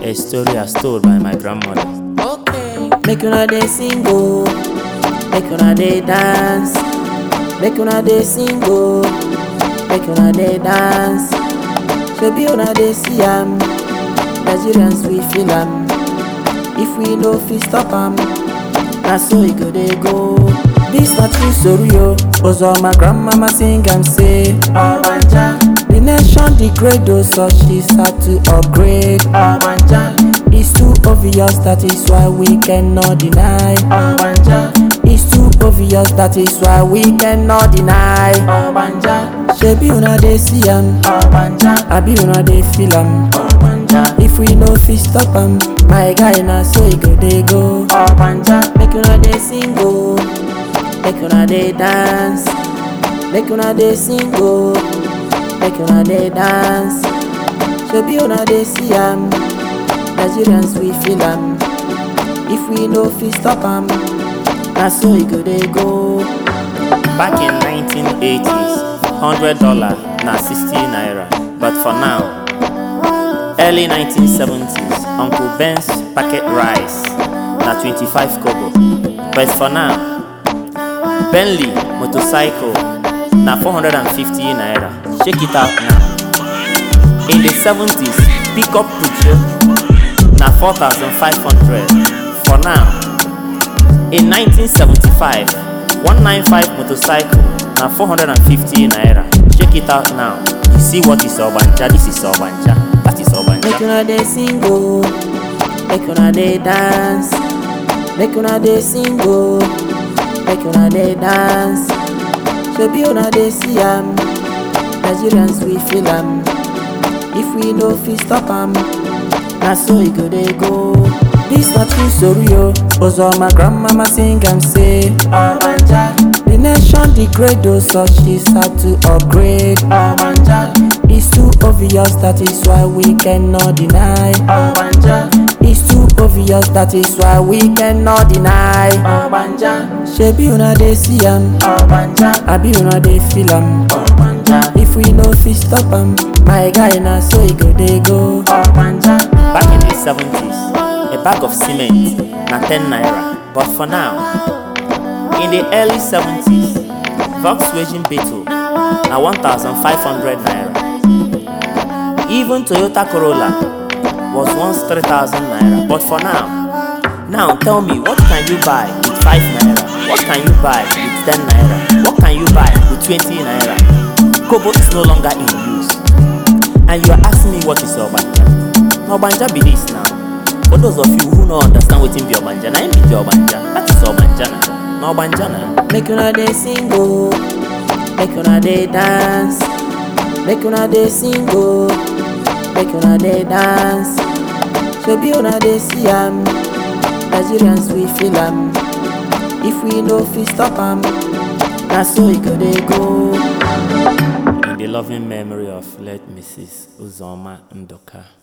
A story as told by my grandmother. Okay. Make una dey sing o, make una dey dance, make una dey sing o, make una dey dance. Shebi una dey see am, Nigerians we feel am. If we no fit stop am, na so e go dey go. This na true story o, ozo my grandmama sing am say, Obanja. The nation degrade o, so she start to upgrade. Obanja. It's too obvious, that is why we cannot deny. Obanja. It's too obvious, that is why we cannot deny. Obanja. Shebi una dey see am, Obanja. Abi una dey feel am, Obanja. If we no fit stop am, my guy na so e go dey go. Obanja. Make una dey sing o, make una dey dance, make una dey sing o, make una dey dance. Shebi una dey see am. Nigerians we feel am. If we no fit stop am, na so e go dey go. Back in 1980s, $100 na 60 naira. But for now, early 1970s, Uncle Ben's packet rice na 25 kobo. But for now, Bentley motorcycle na 450 naira. Check it out now. In the 70s, pickup Pucho na 4,500 for now. In 1975, 195 motorcycle na 450 naira. Check it out now. You see what is Obanja? This is Obanja. That is Make Obanja. una dey sing o, make una dey dance, make una dey sing o, make una dey dance. Shebi una dey see am, Nigerians we feel am. If we no fit stop am, na so e go dey go. This na true story o, ozo my grandmama sing am say, Obanja. The nation degrade o, so she start to upgrade. Obanja. It's too obvious, that is why we cannot deny. Obanja. It's too obvious, that is why we cannot deny. Obanja. Shebi una dey see am. Obanja. Abi una dey feel am. Obanja. If we no fit stop am, my guy na so e go dey go. Obanja. Back in the 70s, a bag of cement na 10 naira. But for now, in the early 70s, Volkswagen Beetle na 1,500 naira. Even Toyota Corolla was once 3,000 naira. But for now, now tell me, what can you buy with 5 naira? What can you buy with 10 naira? What can you buy with 20 naira? Kobo is no longer in use. And you are asking me what is Obanja? Na Obanja be this now. For those of you who no understand wetin be Obanja, na im be the Obanja. That is Obanja na. Na Obanja na. Make una dey sing o, make una dey dance, make una dey sing o, make una dey dance. Shebi una dey see am, Nigerians we feel am. If we no fit stop am, na so e go dey go. In the loving memory of late Mrs. Uzoma Ndoka.